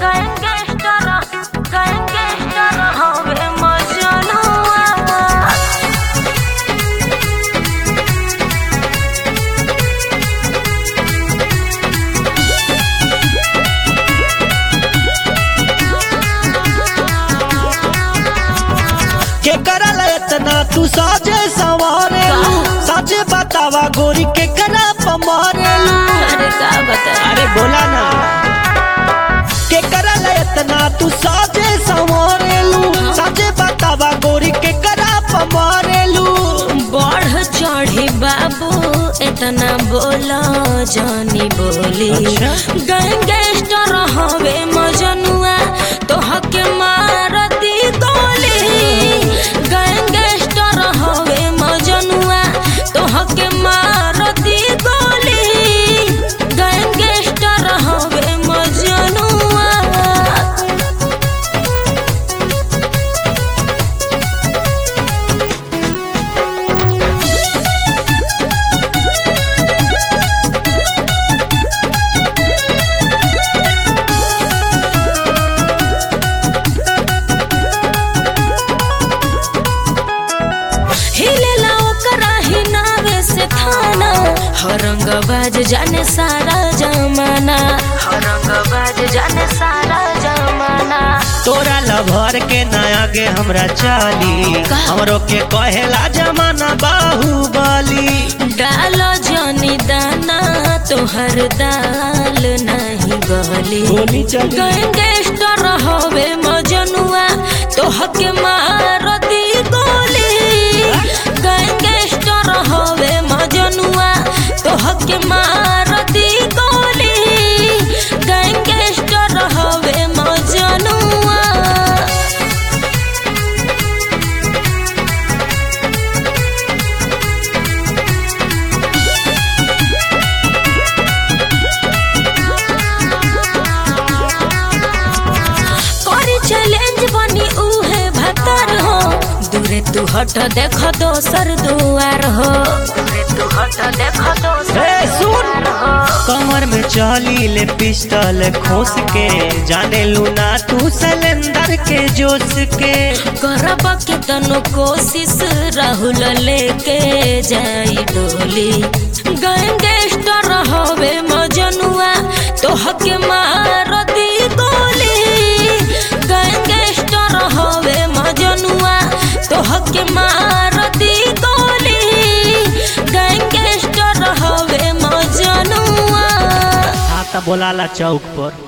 Gangster gangster हवे मजनुआ के करल इतना तू साजे सवारेलू साजे बतावा गोरी के करा पमारेलू अरे का बता अरे बोला ना के करल इतना तू साजे सवारेलू साजे बतावा गोरी के करा पमारेलू बढ़ चढ़ी बाबू इतना बोला जानी बोली अच्छा। गैंगस्टर हवे मजनुआ तोहके मारती गोली गैंगस्टर हवे मजनुआ तोहके मारती गोली गैंगस्टर हवे मजनुआ हिलेला ओकरा हिनावे से थाना हरंगबाज जाने सारा जमाना हरंगबाज जाने सारा जमाना तोरा लभर के नया गे हमरा चाली का? हमरो के कहेला जमाना बाहुबली डालो जनी दाना तोहर दाल नहीं गली गोली चली गैंगस्टर हवे मजनुआ तोहके मारती गोली गैंगस्टर हवे मजनुआ तोहके मारती गोली गैंगस्टर हवे मजनुआ करी चैलेंज बनी उहे भतर हो दूरे तू हट देख दोसर दुआर हो दूरे तू हट देख दोसर ए, सुन। दुआर हो कमर में चली ले पिस्टल खोस के जाने लूना तू सिलेंडर के जोश के करब के तनो कोशिश राहुल लेके जाई डोली गैंगस्टर हवे मजनुआ तोहके मारती गोली गैंगस्टर हवे मजनुआ तोहके मारती गोली गैंगस्टर हवे मजनुआ आता बोलाला चौक पर